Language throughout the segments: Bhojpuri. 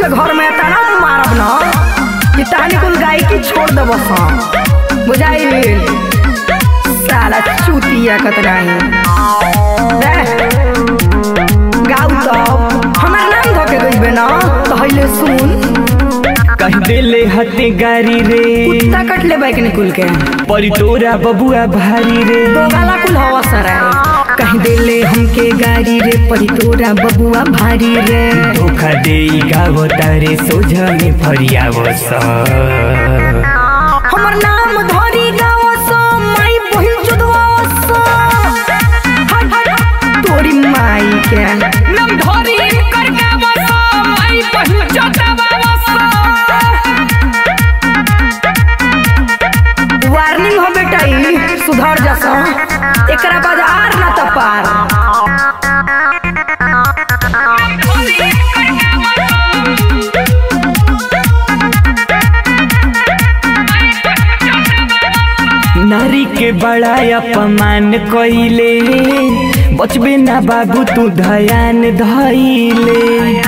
के घर में तना मारब न कि तानी कुल गाय की छोड़ देब सन बुझाइल साला चूतिया कतराई गाउ तो हमार नाम धोके गइबे न तो हइले सुन कह देले हते गारी रे कुत्ता कट ले बाइक निकुल के परी तोरा बबुआ भारी रे दो गाला कुल हवा सराय कहीं देले हमके गाड़ी रे परी तोरा बबुआ भारी रे धोखा दे गावो तारे सोझा में फरियावो स हमर नाम धरी गाँव सो माई बहिन चुदवा सो हट हट तोरी माई के नम धरी कर गावो स माई बहिन चटावो स वार्निंग हो बेटा ई सुधर जसो एकरा बाद आर ना त पार नारी के बड़ा अपमान कइले बचबे ना बाबू तू धयान धइले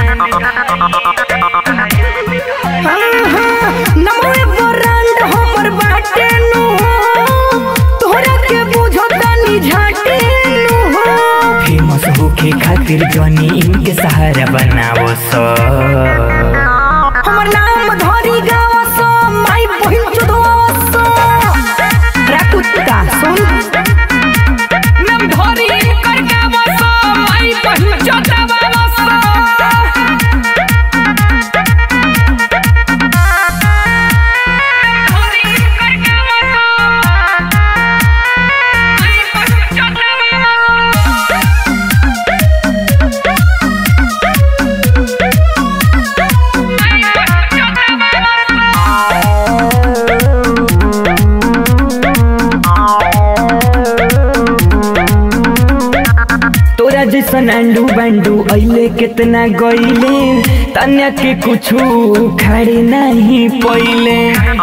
हाँ, हाँ, नमोए ब्रांड हमर बाटे नु तोहरा के बुझो तनी झाटे नु फेमस होके खातिर जनी इनके सहारा बनावो स हमर नाम धरी गाँव सो माई बहिन चुदवा सो रे कुत्ता सुन नम धरी कर गावो स माई बहिन चटावो स तोरा जैसन अंडू बंडू अइले कितना गइले तन्या के कुछु खड़े नहीं पइले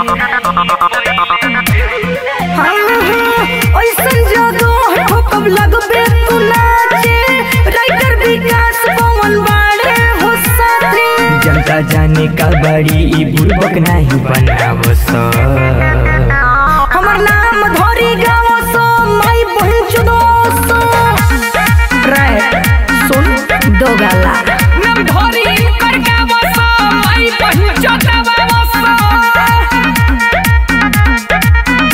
हाँ, हाँ, ऐसन जगह हो कब लगबे तू नाचे राइटर विकास पवन बाड़े हो साथे जनता जाने का बड़ी ई बुर्बक नहीं बनावो स हमर नाम धरी गाँव सो माई बहिन चुदो सो रे सुन दो गाला नम धरी कर गावो स माई बहिन चटावो स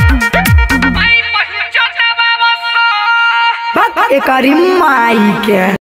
माई बहिन चटावो स एकरी माई के